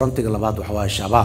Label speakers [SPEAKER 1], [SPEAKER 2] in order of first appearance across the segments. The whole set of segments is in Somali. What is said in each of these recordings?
[SPEAKER 1] frontiga labaad waxa waaye shabaab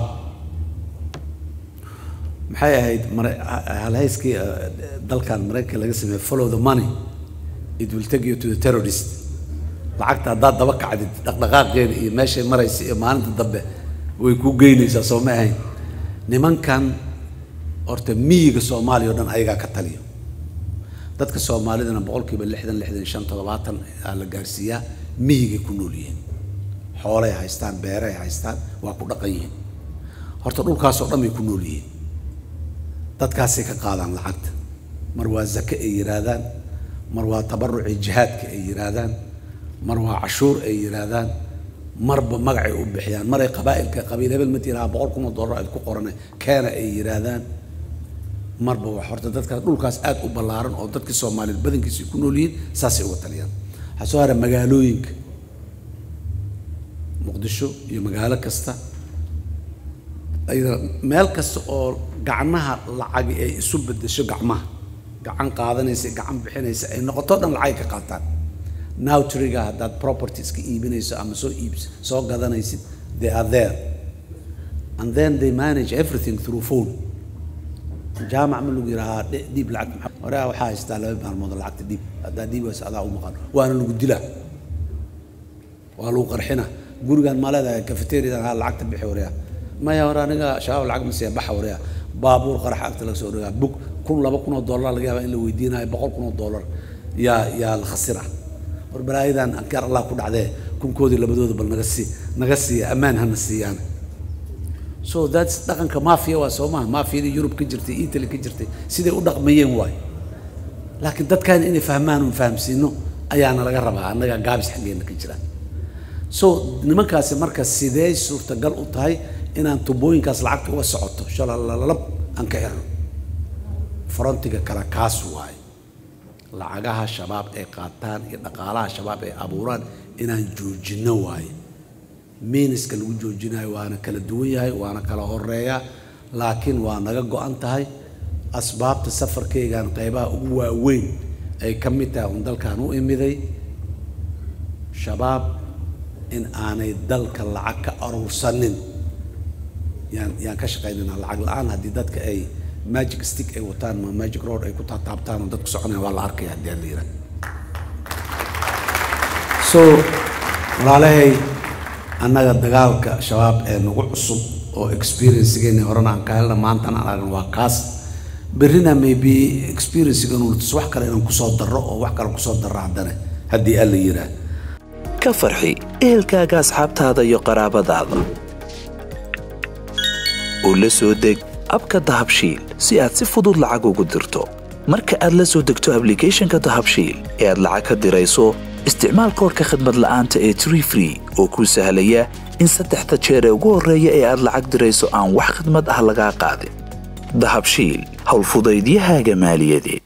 [SPEAKER 1] maxay ahayd mara- halhayskii eh, dalkan maraykanka laga sameeyey follow the money it will take you to the terrorist lacagta haddaad daba kacdid dhaqdhaqaaqeeda iyo meeshay maraysa iyo maalinta dambe way kuu geynaysaa soo ma ahayn nimankan horta miyiga soomaaliya oo dhan ayagaa ka taliyo dadka soomaalidana boqolkiiba lixdan lixdan iyo shan toddobaatan aa la gaarsiiyaa miyigay ku nool yihiin xoolay haystaan beeray haystaan waa ku dhaqan yihiin horta dhulkaasoo dhan bay ku nool yihiin dadkaasay ka qaadaan lacagta mar waa zake ay yidhaahdaan mar waa tabaruci jihaadka ay yidhaahdaan mar waa cashuur ay yidhaahdaan marba magacay u bixiyaan maray qabaa'ilka qabiil hebel ma tiraa boqol kun oo dollar aad ku qorane keena ay yidhaahdaan marba wax horta dadkaas dhulkaas aad u ballaaran oo dadkii soomaaliyeed badankiisa ay ku nool yihiin saasay uga taliyaan waxaa soo hara magaalooyinka muqdisho iyo magaalo kasta ayada meel kasta oo gacmaha lacagi ay isu bedesho gacmaha gacan qaadanaysa gacan bixinaysa ay noqoto dhan lacag ka qaataan nowtriga haddaad properties ka iibinayso ama soo iibs soo gadanaysid they are there and then they manage everything through phone jaamac ma lagu yidhahaa "Dhi- dhiib lacag maxaa hore waxaa haystaa laba maalmood oo lacagta dhiib haddaa dhiib waysa adaa u maqan waana lagu dilaa waa lagu qarxina gurigaan ma leedahay cafeteriadan haa lacagta bixi wareya maya hore aniga shabaab lacag ma siiya baxa wareya baabuur qarax agta laga soo dhagaa bug kun laba kun oo dollar laga yaabaa in la weydiinayo boqol kun oo dollar yaa yaa la khasira war balaayadan ankaar allah ku dhacdee kunkoodii labadooda bal naga sii naga siiya ammaan hana siiyaan so that's dhaqanka mafia waa soo maha mafiyadii yurub ka jirtay italy ka jirtay siday u dhaqmayeen waay laakiin dadkan inay fahmaan un fahamsiino ayaana laga rabaa annaga gaabis xaggeena ka jira so nimankaasi marka sidee suurtagal u tahay inaan tubooyinkaas lacagta uga socoto shalalalab aan ka xirno frontiga kale kaas waaye lacagaha shabaab ay qaataan iyo dhaqaalaha shabaab ay abuuraan inaan joojino waaye miiniska lagu joojinayo waana kala duwan yahay waana kala horeeya laakiin waa naga go-an tahay asbaabta safarkaygan qaybaha ugu waaweyn ay ka mid tahay un dalkan u imiday shabaab in aanay dalka lacag ka aruursanin yaan yaan ka shaqaynayna lacag la-aan haddii dadka ay magic stick ay wataan ma magic road ay ku taataabtaan oo dadku soconaya waa la arkaya haddii aan la yidhaha so walaalahay annaga dagaalka shabaab ee nagu cusub oo experiencegeeni horena aan ka helna maantana aan aragno waa kaas berrina maybe experiencegan tus wax kale inaan kusoo darro oo wax kale kusoo darro haddana haddii aan la yidhaah
[SPEAKER 2] ka farxi ehelkaaga asxaabtaada iyo qaraabadaada oo la soo deg abka dahabshiil si aad si fudud lacag ugu dirto marka aad la soo degto ablicathonka dahabshiil ee aad lacag ka dirayso isticmaal koorka khadmad la'aanta ee tree free oo kuu sahlaya in saddexda jeer ee ugu horreeya ee aad lacag dirayso aan wax khidmad ah lagaa qaadin dahabshiil howlfudaydiyahaaga maaliyadeed